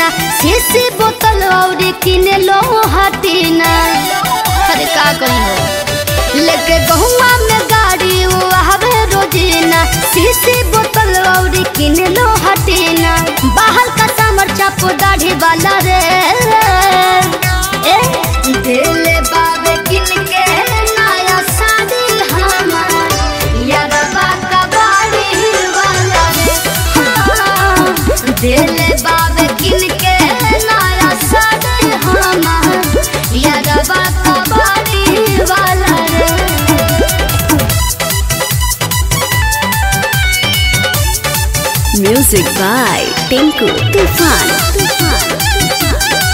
रोजीना शीशी बोतल और किने लो हटीना अरे का कही हो लेके गहुआ में गाड़ी वो आवे रोजीना शीशी बोतल और किने लो हटीना बाहर का सामर चापो दाढ़ी वाला रे ए दिल बाबे किन के नया शादी हमार यारबा का बाड़ी वाला रे हाँ, दिल बाबे किन के नया शादी हमार यारबा का बाड़ी वाला रे Music by Tinku Tufan. Tufan.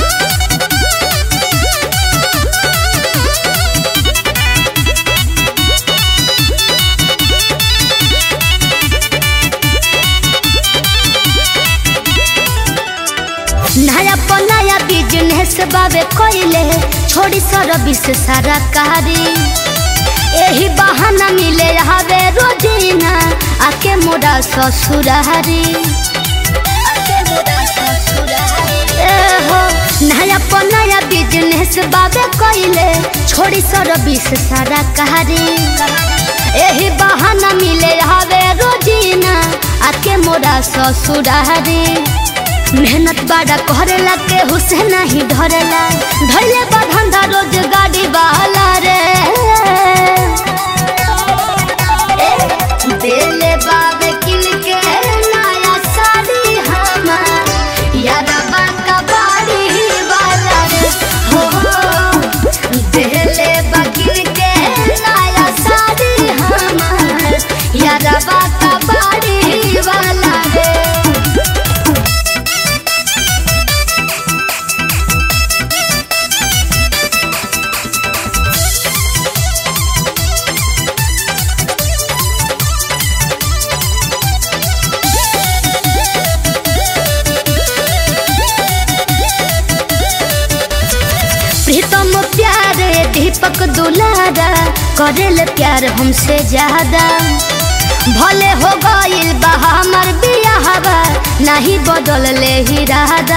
नया नया बिजनेस बाबे कोइले छोड़ी सर्विस सारा कारी यही बहाना मिले हवे रोजीना आके मोरा ससुरारी ए हो नया नया बिजनेस बाबे कोइले छोड़ी सर्विस सारा कारी यही बहाना मिले हवे रोजीना आके मोरा ससुरारी मेहनत बड़ा करेला के हुसे नहीं धरेला धैले बा धंधा रोज गाड़ी वाला रे ए, देले बाबे किन के नया साड़ी हमार यारबा का बाड़ी वाला रे हो देले बा किन के नया साड़ी हमार यारबा का बाड़ी वाला रे प्रीतम प्यारे दीपक दुलारा करेल प्यार हमसे ज्यादा भले हो गइल बा हमर बियाहवा नहीं बदल ले ही राधा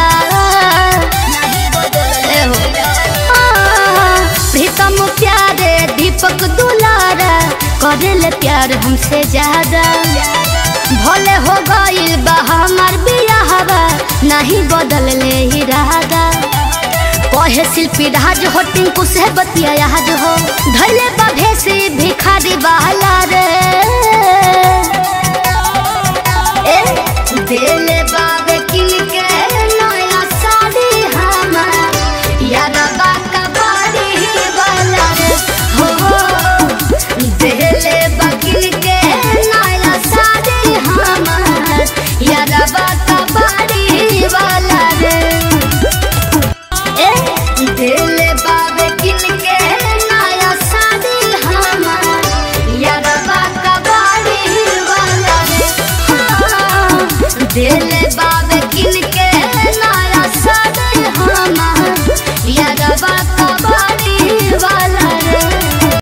ए हो। आ, प्रीतम प्यारे दीपक दुलारा करेल प्यार हमसे ज्यादा भले हो गइल बा हमर बियाहवा नहीं बदल ले ही राधा कहे शिल्पी राज हो टिंकू से बतिया आज हो धैले बा